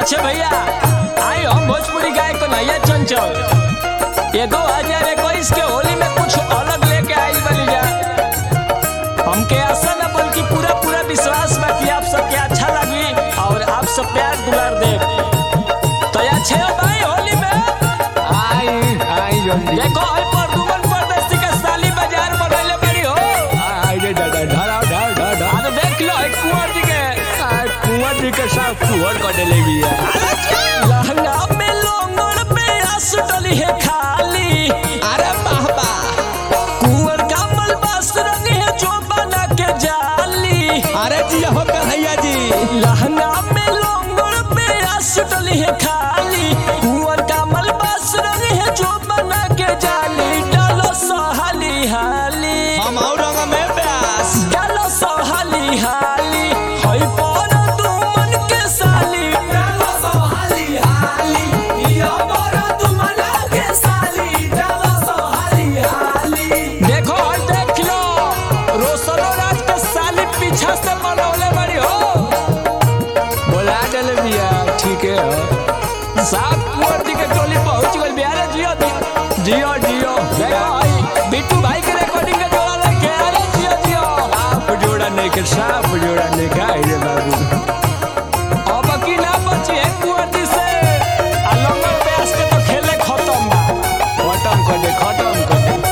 अच्छा भैया आई हम भोजपुरी गाय कन्हैया चंचल ये दो हजार इक्कीस के होली में कुछ अलग लेके आई बनी जा हमके आशा न बल्कि पूरा पूरा विश्वास बा कि आप सबके अच्छा लगी और आप सब प्यार दुलार दे तो या छे भाई होली में आई आई जल्दी देखो आई परदुमन परदेसी के साली बाजार बनैले बड़ी हो आई रे दादा धरा धर धर धर आज देख लो एक कुंवर जी के आई कुंवर जी के साथ कुंवर कर देले बिया लहंगा में लोंगड़ पे आस डली है खाली अरे बाबा कुंवर का मलबास रंग है जो बना के जाली अरे जी हो कन्हैया जी लहंगा में लोंगड़ पे आस डली है खाली कुंवर का मलबास रंग है जो बना के जाली डालो सोहाली हाली हम और रंग में प्यास डालो सोहाली हाली होई पर दुमन के साली डालो सोहाली हाली यो पर दुमन के साली डालो सोहाली हाली देखो होई देख लो रोशनो राज के साली पीछा से बनौले बड़ी हो बोला देले बिया ठीक है हो सात कुंवर जी के टोली पहुंच गई बिहार जियो दी- जियो जियो देखो भाई बिट्टू भाई के रिकॉर्डिंग के जोड़ा लेके अरे जियो जियो आप जोड़ा नहीं के साफ जोड़ा नहीं खाई रे बाबू अब की ना बची है कुंवर जी से आ लंगर प्यास के तो खेले खत्म बा खत्म कर दे खत्म कर दे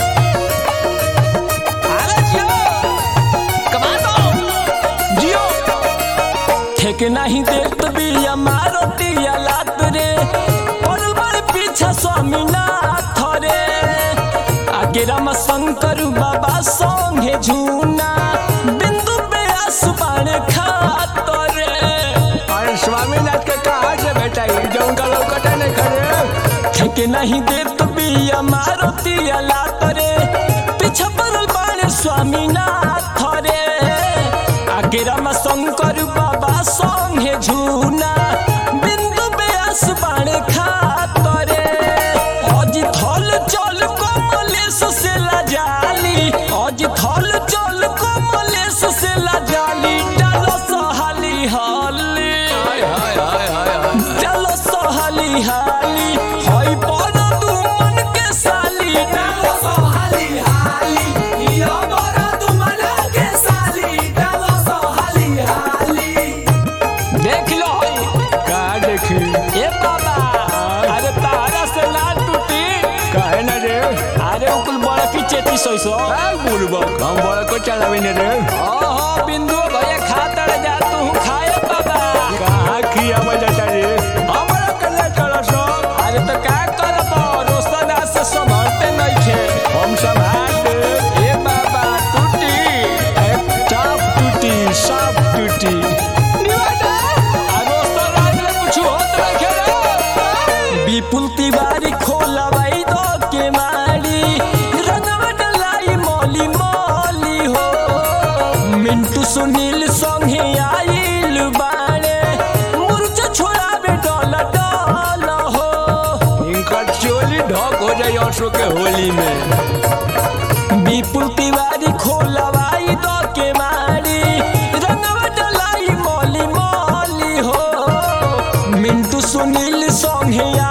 अरे जियो कमांडो जियो ठेक नहीं देत भी हमारो दिया लात रे पड़ल बड़े पीछा स्वामीनाथ रे आगे राम शंकर बाबा संगे झूना बिंदु पे आसमान खात रे अरे स्वामीनाथ के कहा से बेटा ये जो उनका लौकता नहीं करे ठेके नहीं देत भी हमारो दिया लात रे पीछे पड़ल बाणे स्वामीनाथ रे आगे राम शंकर बाबा संगे झूना बिंदु बेस बाणे खात रे अज थल चल कमलेश से लाजाली अज थल चल कमलेश से लाजाली डालो सहाली हाली हाय हाय हाय हाय हाय चलो सोहाली हाली होई पर दुमन के साली चलो सोहाली हाली यो पर दुमन के साली चलो सोहाली हाली देख लो होई कहा देखी ए बाबा अरे तारा से ना टूटी काहे ना रे अरे उकुल बड़ा की चेती सोई सो आ बुढ़बो हम बड़ा को चलावे ने रे ओहो बिंदु भैया खातर जा तू खाए बाबा कहा किया बजाता रे हमरा कल्ला चला सो अरे तो का करब रोशन आज से संभलते नहीं थे हम सब हाथ दे ए बाबा टूटी एक चाप टूटी साफ टूटी आ रोशन आज में कुछ होत रखे रे विपुल तिवारी खोलवाई दो के मारी रंगवा डलाई मौली मौली हो मिंटू सुनील संगे आइल बाड़े मुर्चा छोड़ावे डॉल डॉल हो इनका चोली ढक हो जाए असो के होली में विपुल तिवारी खोलवाई दो के मारी रंगवा डलाई मौली मौली हो मिंटू सुनील संगे